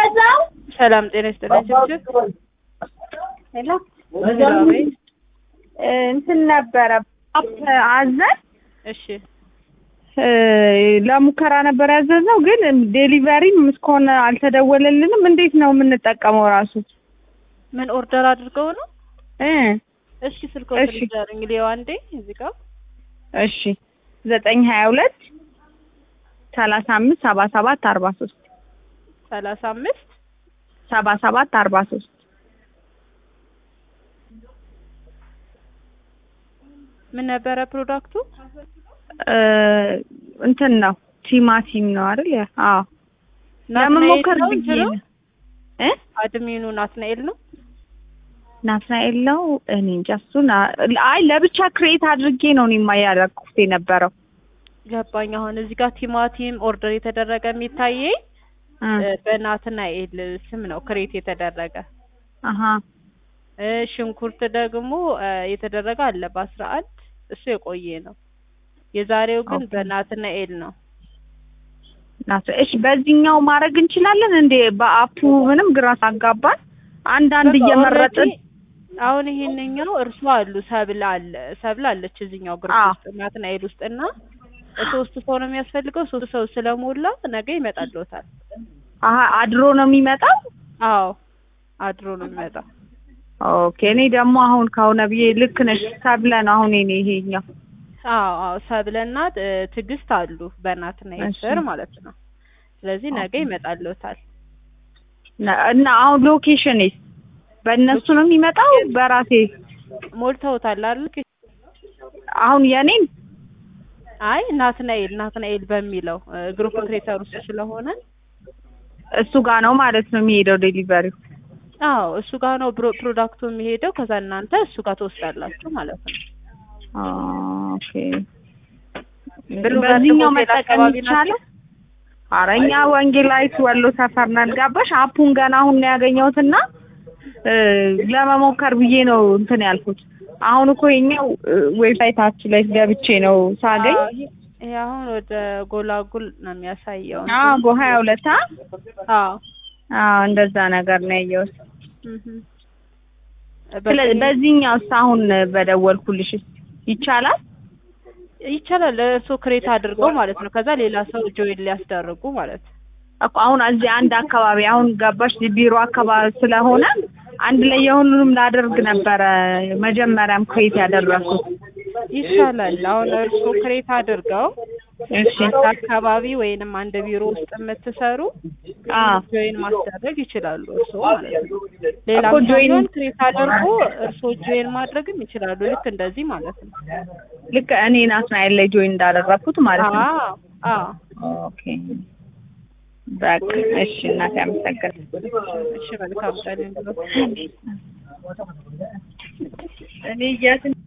ሰላም ጤና ይስጥልኝ። ችብችብ ሄሎ ሄሎ፣ እንትን ነበረ አፕ አዘን እሺ እ ለሙከራ ነበር ያዘዝነው፣ ግን ዴሊቨሪም እስከሆነ አልተደወለልንም። እንዴት ነው የምንጠቀመው? ራሱ ምን ኦርደር አድርገው ነው? እ እስኪ ስልክ እሺ። ወስደር እንግዲህ አንዴ እዚህ ጋር እሺ ዘጠኝ ሀያ ሁለት ሰላሳ አምስት ሰባ ሰባት አርባ ሶስት ሰላሳ አምስት ሰባ ሰባት አርባ ሶስት ምን ነበረ ፕሮዳክቱ? እ እንትን ነው ቲማቲም ነው አይደል? ያ- አዎ ለመሞከር ናትናኤል ነው ብዬ እንትኑ? ነው እ አድሚኑ ናትናኤል ነው። ናትናኤል ነው። እኔ እንጃ እሱን አ- አይ ለብቻ ክሬት አድርጌ ነው እኔማ ያደረኩት የነበረው ገባኝ። አሁን እዚህ ጋር ቲማቲም ኦርደር የተደረገ የሚታየኝ እ እ፣ በናትናኤል ስም ነው ክሬት የተደረገ አሀ እ፣ ሽንኩርት ደግሞ እ፣ የተደረገ አለ በአስራ አንድ እሱ የቆየ ነው። የዛሬው ግን ኦኬ። በናትናኤል ነው። ናት እሺ፣ በዚህኛው ማድረግ እንችላለን እንዴ? በአፑ ምንም ግራ አጋባን። አንዳንድ በቃ እየመረጥን already አሁን ይሄንኛው እርሱ አሉ ሰብል አለ ሰብል አለች እዚህኛው ግሩፕ አዎ። ውስጥ ናትናኤል ውስጥ እና ሶስት ሰው ነው የሚያስፈልገው። ሶስት ሰው ስለሞላ ነገ ይመጣልዎታል። አሀ አድሮ ነው የሚመጣው። አዎ አድሮ ነው የሚመጣው። ኦኬ። እኔ ደግሞ አሁን ከሆነ ብዬ ልክ ነሽ ሰብለ ነው አሁን እኔ ይሄኛው አዎ አዎ ሰብለና እ፣ ትዕግስት አሉ በናትናኤል እሺ። ስር ማለት ነው። ስለዚህ ነገ ይመጣልዎታል። ነ- እና አሁን ሎኬሽንስ በእነሱ ነው የሚመጣው በራሴ ሞልተውታል አይደል? አሁን የኔን አይ ናትናኤል ናትናኤል በሚለው እ፣ ግሩፕ ክሬተር ውስጥ ስለሆነ እሱ ጋር ነው ማለት ነው የሚሄደው ዴሊቨሪው። አዎ እሱ ጋር ነው ብሮ- ፕሮዳክቱ የሚሄደው። ከዛ እናንተ እሱ ጋር ትወስዳላችሁ ማለት ነው። ኦኬ። ብሉ በዚህኛው ሆቴል መጠቀም አካባቢ ይቻላል? ናቸው? ኧረ እኛ ወንጌላዊት ወሎ ሰፈር ነን። ጋባሽ አፑን ገና አሁን ነው ያገኘሁትና እ፣ ለመሞከር ብዬ ነው እንትን ያልኩት። አሁን እኮ የኛው ዌብሳይታችን ላይ ገብቼ ነው ሳገኝ አዎ፣ ይሄ ይሄ አሁን ወደ ጎላጉል ነው የሚያሳየው። አዎ ሀያ ሁለት አ አዎ አዎ እንደዛ ነገር ነው ያየሁት። እህ ስለዚህ በዚህኛውስ አሁን በደወልኩልሽ ይቻላል? ይቻላል። እርስዎ ክሬት አድርገው ማለት ነው። ከዛ ሌላ ሰው ጆይን ሊያስደርጉ ማለት ነው። እኮ አሁን እዚህ አንድ አካባቢ አሁን ገባሽ ቢሮ አካባቢ ስለሆነ አንድ ላይ የሁሉንም ላደርግ ነበረ መጀመሪያም ክሬት ያደረኩት። ይቻላል። አሁን እርስዎ ክሬት አድርገው እሺ አንድ አካባቢ ወይንም አንድ ቢሮ ውስጥ የምትሰሩ አዎ ጆይን ማስደረግ ይችላሉ። እርስዎ ማለት ነው። ሌላ እኮ join- ጆይን ክሬት አድርጎ እርስዎ ጆይን ማድረግም ይችላሉ። ልክ እንደዚህ ማለት ነው። ልክ እኔ ናትናኤል ላይ ጆይን እንዳደረኩት ማለት ነው። አዎ አዎ። ኦኬ በቃ እሺ እናቴ አመሰግናለሁ። እሺ መልካም ቀን ይሁንልዎት። እኔ የት